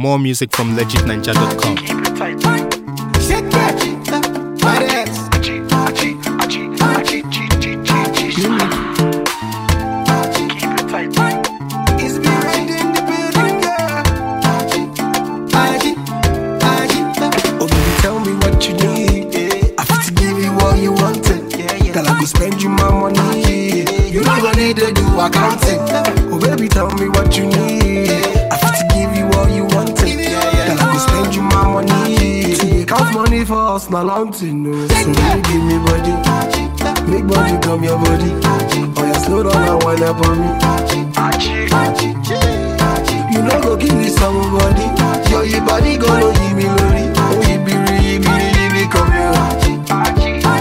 More music from legitninja.com. Shake that. My ass. It's me right in the building, girl. Aji, Aji. Oh, baby, tell me what you need. I fit to give you all you wanted. Girl, I go spend you my money. You not gonna need to do accounting. Oh, baby, tell me what you need. I fit to give you all you wanted. Girl, I go spend you my money. To make out money for us, not long to know. So, baby, give me body. Make body come your body. Oh, yeah, slow down and wind up on me. You know go give me somebody Yo, your body gonna give me lori Oh, you be re, you be re, you be come here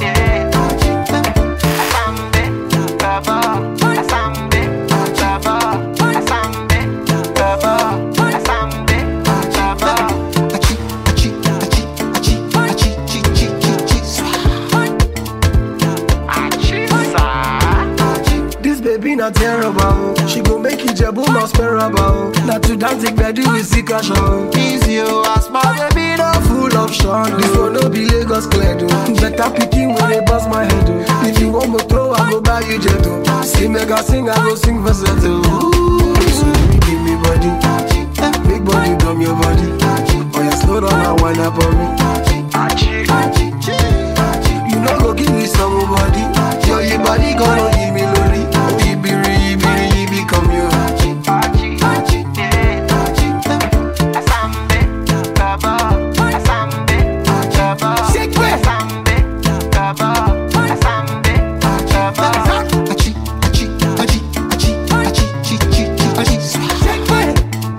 Achi, achi, achi, achi, achi, chi, chi, chi, chi, swa. This baby not terrible. She go make you jebu not sparable. Not to dance it bedu with sika show. Easy oh, as my baby no full of shine. This one no be Lagos clear do. Better picking when they bust my head do. If you want me throw, I go buy you jet do. See me go sing, I go sing for set do. So baby give me body, big body dumb your body. Oh yeah, slow down and wind up on me. You know go give me somebody Yo, your body gonna give me lori Oh, you be re, you be re, you be come here Shake it Achi, achi, achi, achi, achi, chi, chi, chi, achi Shake it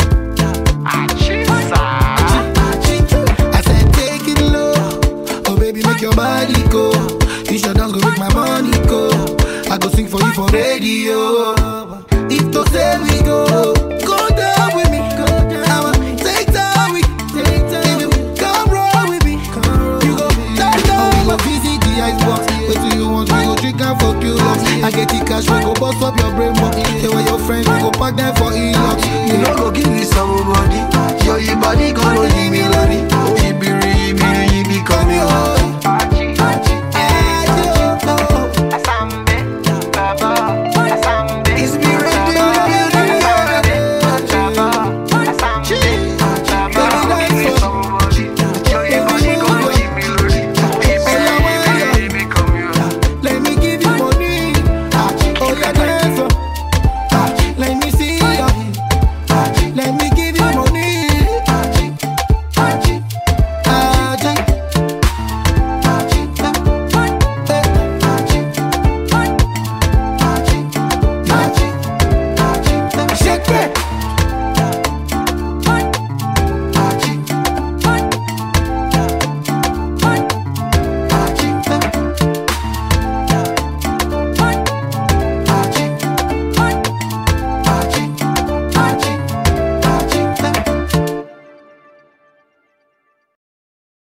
I said take it low Oh baby make your body go You should dance go make my money go I go sing for you for radio If to say we go Go down with me I'ma take time with If you come roll with me You go down down with visit the icebox Wait till you want we go drink and fuck you up I get the cash we go bust up your brain box Say where your friends we go pack them for e-lock You know go give me somebody Yo your body